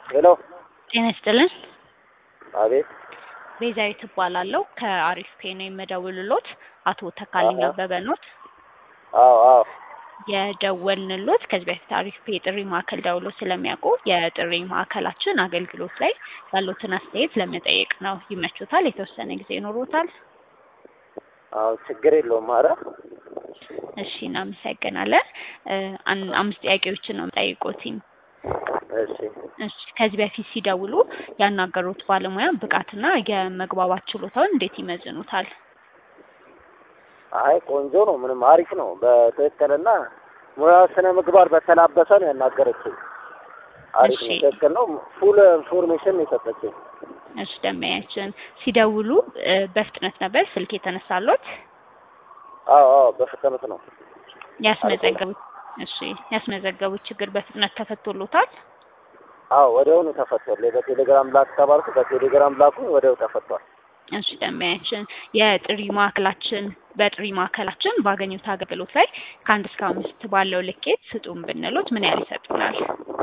ሄሎ ጤና ይስጥልን። አቤት ቤዛዊት እባላለሁ ከአሪፍ ፔ ነው የምደውልሎት። አቶ ተካልኝ አዎ። አበበ ኖት አዎ አዎ የደወልንሎት ከዚህ በፊት አሪፍ ፔ የጥሪ ማዕከል ደውሎ ስለሚያውቁ የጥሪ ማዕከላችን አገልግሎት ላይ ያሉትን አስተያየት ለመጠየቅ ነው። ይመቹታል? የተወሰነ ጊዜ ይኖሮታል? አዎ ችግር የለውም ኧረ እሺ እናመሰግናለን። እ አን- አምስት ጥያቄዎችን ነው የምጠይቆትኝ። እሺ እሺ ከዚህ በፊት ሲደውሉ ያናገሩት ባለሙያ ብቃትና የመግባባት ችሎታውን እንዴት ይመዝኑታል? አይ ቆንጆ ነው ምንም አሪፍ ነው በትክክልና ሙያ ስነ ምግባር በተላበሰ ነው ያናገረችኝ አሪፍ ነው እሺ። ትክክል ነው ፉል ኢንፎርሜሽን ነው የሰጠችኝ እሺ ደንበኛችን ሲደውሉ እ በፍጥነት ነበር ስልክ የተነሳሎት? አዎ አዎ በፍጥነት ነው ያስመዘገቡት እሺ ያስመዘገቡት ችግር በፍጥነት ተፈቶሎታል? አዎ ወዲያውኑ ተፈቷል በቴሌግራም ላክ ተባልኩ በቴሌግራም ላኩ ወዲያው ተፈቷል እሺ ደንበኛችን የጥሪ ማዕከላችን በጥሪ ማዕከላችን ባገኙት አገልግሎት ላይ ከአንድ እስከ አምስት ባለው ልኬት ስጡን ብንሎት ምን ያህል ይሰጡናል?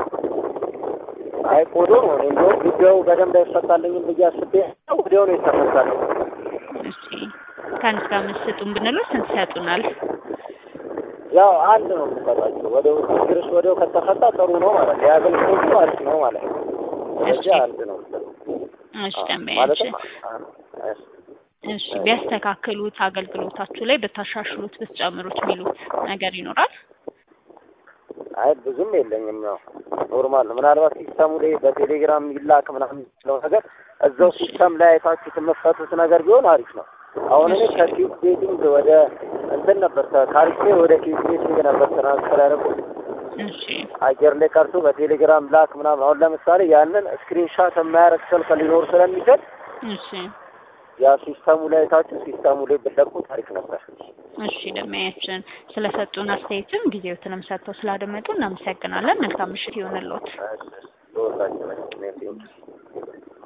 አይ ቆዶ ነው እኔ እንደውም ጉዳዩ በደንብ አይፈታልኝም ብዬ አስቤ ወዲያው ነው የተፈታልኝ እሺ ከአንድ እስከ አምስት ስጡን ብንሎት ስንት ይሰጡናል? ያው አንድ ነው የምሰጣቸው ወዲያው ችግርሽ ወዲያው ከተፈታ ጥሩ ነው ማለት ነው የአገልግሎቱ አሪፍ ነው ማለት ነው ስለዚህ እሺ። አንድ ነው የምሰጠው እሺ አዎ፣ ደንበኛችን ማለትም አ- እሺ። እሺ ቢያስተካክሉት አገልግሎታችሁ ላይ ብታሻሽሉት ብትጨምሩት የሚሉት ነገር ይኖራል? አይ ብዙም የለኝም ያው ኖርማል ነው ምናልባት ሲስተሙ ላይ በቴሌግራም ይላክ ምናምን የሚለው ነገር እዛው ሲስተም ላይ አይታችሁት የምትፈቱት ነገር ቢሆን አሪፍ ነው አሁን እኔ ከኪት ቤቲንግ ወደ እንትን ነበር ከካሪስቴ ወደ ኪት ቤቲንግ ነበር ትራንስፈር ያደረኩት እሺ አየር ላይ ቀርቶ በቴሌግራም ላክ ምናምን አሁን ለምሳሌ ያንን ስክሪንሻት የማያደርግ ስልክ ሊኖር ስለሚችል እሺ ያ ሲስተሙ ላይ አይታችሁ ሲስተሙ ላይ ብትለቁት አሪፍ ነበር እሺ ደንበኛችን ስለሰጡን አስተያየትም ጊዜዎትንም ሰጥተው ስላደመጡ እናመሰግናለን። መልካም ምሽት ይሆንልዎት። እሺ፣ እሺ። ለሁላችሁ ነው። ሜርሲ